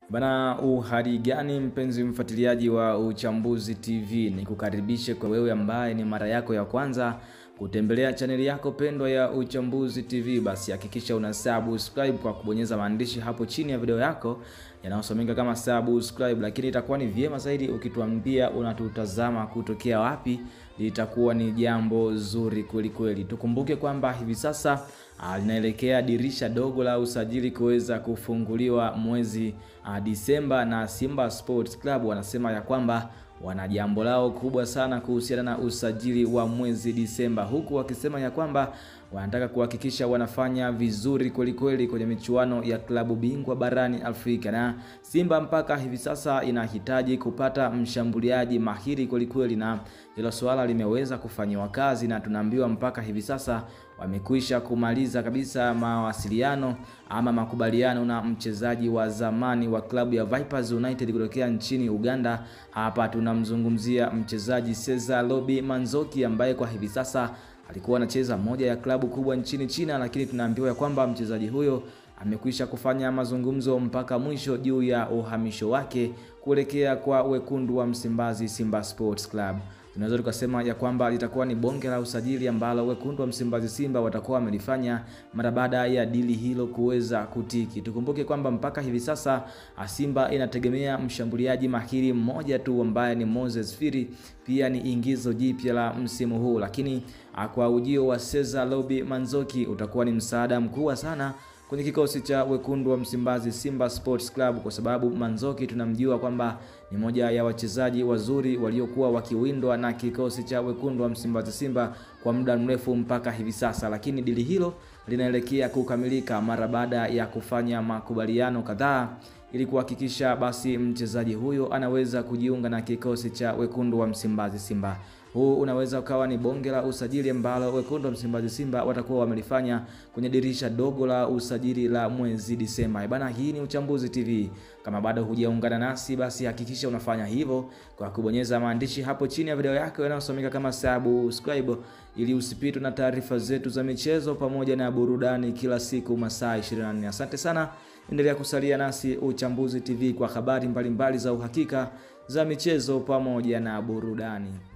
Bana, uhali gani mpenzi mfuatiliaji wa Uchambuzi TV, ni kukaribishe kwa wewe ambaye ni mara yako ya kwanza kutembelea chaneli yako pendwa ya Uchambuzi TV, basi hakikisha una subscribe kwa kubonyeza maandishi hapo chini ya video yako yanayosomeka kama subscribe, lakini itakuwa ni vyema zaidi ukituambia unatutazama kutokea wapi, litakuwa ni jambo zuri kweli kweli. Tukumbuke kwamba hivi sasa linaelekea dirisha dogo la usajili kuweza kufunguliwa mwezi uh, Disemba, na Simba Sports Club wanasema ya kwamba wana jambo lao kubwa sana kuhusiana na usajili wa mwezi Disemba, huku wakisema ya kwamba wanataka kuhakikisha wanafanya vizuri kweli kweli kwenye michuano ya klabu bingwa barani Afrika, na Simba mpaka hivi sasa inahitaji kupata mshambuliaji mahiri kweli kweli, na hilo swala limeweza kufanyiwa kazi, na tunaambiwa mpaka hivi sasa wamekwisha kumaliza kabisa mawasiliano ama makubaliano na mchezaji wa zamani wa klabu ya Vipers United kutokea nchini Uganda. Hapa tunamzungumzia mchezaji Cesar Lobi Manzoki ambaye kwa hivi sasa alikuwa anacheza moja ya klabu kubwa nchini China, lakini tunaambiwa ya kwamba mchezaji huyo amekwisha kufanya mazungumzo mpaka mwisho juu ya uhamisho wake kuelekea kwa wekundu wa Msimbazi Simba Sports Club. Tunaweza tukasema ya kwamba litakuwa ni bonge la usajili ambalo wekundu wa Msimbazi Simba watakuwa wamelifanya mara baada ya dili hilo kuweza kutiki. Tukumbuke kwamba mpaka hivi sasa Simba inategemea mshambuliaji mahiri mmoja tu ambaye ni Moses Firi, pia ni ingizo jipya la msimu huu, lakini kwa ujio wa Cesar Lobi Manzoki utakuwa ni msaada mkubwa sana kwenye kikosi cha wekundu wa Msimbazi Simba Sports Club, kwa sababu Manzoki tunamjua kwamba ni moja ya wachezaji wazuri waliokuwa wakiwindwa na kikosi cha wekundu wa Msimbazi Simba kwa muda mrefu mpaka hivi sasa, lakini dili hilo linaelekea kukamilika mara baada ya kufanya makubaliano kadhaa ili kuhakikisha basi mchezaji huyo anaweza kujiunga na kikosi cha wekundu wa Msimbazi Simba. Huu unaweza ukawa ni bonge la usajili ambalo wekundu wa Msimbazi Simba watakuwa wamelifanya kwenye dirisha dogo la usajili la mwezi Disemba. Bana, hii ni Uchambuzi TV. Kama bado hujaungana nasi, basi hakikisha unafanya hivyo kwa kubonyeza maandishi hapo chini ya video yako yanayosomeka kama subscribe, ili usipitwe na taarifa zetu za michezo pamoja na burudani kila siku masaa 24. Asante sana, endelea kusalia nasi Uchambuzi TV kwa habari mbalimbali mbali za uhakika za michezo pamoja na burudani.